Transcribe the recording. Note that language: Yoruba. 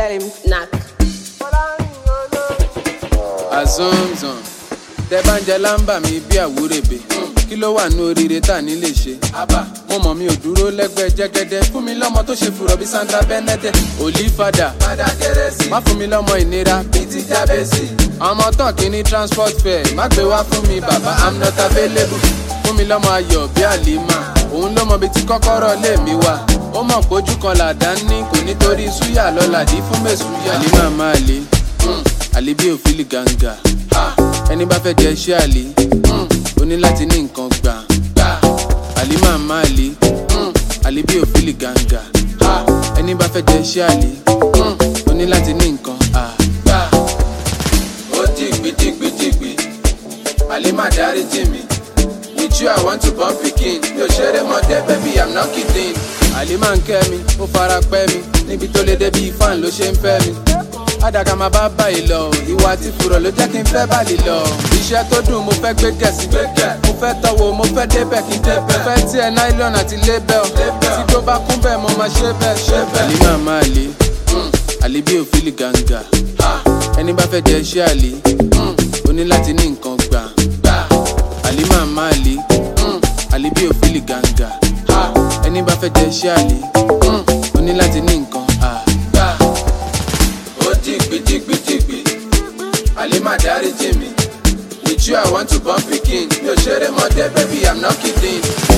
let him knack. azonzan tẹ bá ń jẹ lámbà mi bí àwúrèbè kí ló wà ní oríire tá a ní lè ṣe. mo mọ̀ mi ò dúró lẹ́gbẹ́ jẹ́gẹ́dẹ́ fún mi lọ́mọ tó ṣe fùrọ̀ bí sandra bennett olífàdà má fún mi lọ́mọ ìnira bíi ti jábẹ́sì. ọmọ tán kì í ní transport fare má gbé wá fún mi bàbá i'm not available. fún mi lọ́mọ ayọ̀ bí àlìmá òun ló mọ bí tí kọ́kọ́rọ́ lé mi wà. ó mọ̀ pójú kan làdá ní kò nítorí súyà lọ́làdí fún mẹ́sùyà. àlìmá máa le àlè bí òfìlì gàǹgà ẹni bá fẹ́ jẹ iṣẹ́ àlè ó ní láti ní nǹkan gbà àlè máa má àlè àlè bí òfìlì gàǹgà ẹni bá fẹ́ jẹ iṣẹ́ àlè ó ní láti ní nǹkan gbà. ó dìgbì dìgbì dìgbì àlè má dárí jì mí with you i want to born pikin mi ò ṣeré mọ́dé baby i'm not kidding. àlè máa ń kẹ́ mi ó fara pẹ́ mi níbi tó lè débi fan ló ṣe ń fẹ́ mi àdàkà máa bá báyìí lọ ìwà àti fùrọ̀ ló jẹ́ kí n fẹ́ báyìí lọ. iṣẹ́ tó dùn mo fẹ́ gbé gẹ̀ẹ́sì mo fẹ́ tọwọ́ mo fẹ́ débẹ̀ kí n débẹ̀. mo fẹ́ tiẹ̀ nylon àti label tí tó bá kún bẹ́ẹ̀ mo máa ṣe bẹ́ẹ̀ ṣe bẹ́ẹ̀. àlè máa máa lè àlè bí òfìlì gàǹgà ẹni bá fẹ́ jẹ iṣẹ́ àlè ó ní láti ní nǹkan gbà àlè máa máa lè àlè bí òfìlì gàǹgà ẹni bá fẹ́ jẹ iṣẹ́ àlè ó ní láti ní nǹkan gbà ó dìgbì dìgbì dìgbì àlè má dárí jì mí with you i want to born pikin mi ò ṣeré mọ́dé baby i'm not kidding.